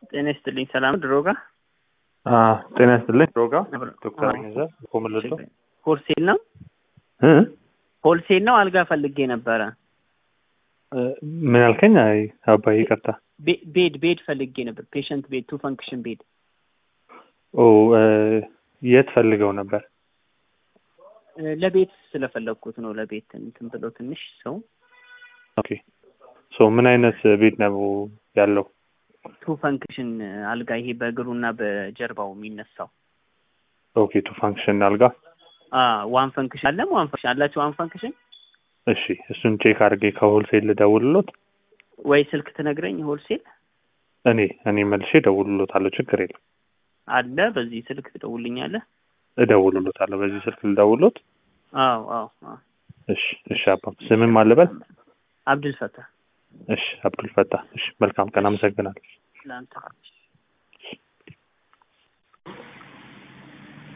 ጤና ይስጥልኝ። ሰላም ድሮ ጋር ጤና ይስጥልኝ። ድሮ ጋር ዶክተር ገዛ ኮምልቶ ሆልሴል ነው ሆልሴል ነው። አልጋ ፈልጌ ነበረ። ምን ያልከኝ? አይ አባይ ይቅርታ። ቤ- ቤድ ቤድ ፈልጌ ነበር። ፔሸንት ቤድ ቱ ፈንክሽን ቤድ ኦ የት ፈልገው ነበር? ለቤት ስለፈለግኩት ነው። ለቤት እንትን ብሎ ትንሽ ሰው ኦኬ ሶ ምን አይነት ቤት ነው ያለው? ቱ ፈንክሽን አልጋ ይሄ በእግሩና በጀርባው የሚነሳው ኦኬ ቱ ፋንክሽን አልጋ። ዋን ፈንክሽን አለም ዋን ፈንክሽን አላቸው። ዋን ፈንክሽን እሺ እሱን ቼክ አድርጌ ከሆልሴል ልደውልሎት ወይ ስልክ ትነግረኝ። ሆልሴል እኔ እኔ መልሼ እደውልሎታለሁ። ችግር የለም አለ። በዚህ ስልክ ትደውልኛለህ? እደውልሎታለሁ። በዚህ ስልክ ልደውልሎት። አዎ አዎ አዎ። እሺ እሺ። አባ ስምም አለበት? አብዱል ፈታህ እሺ አብዱል ፈታህ። እሺ መልካም ቀን። አመሰግናለሁ። ለአንተ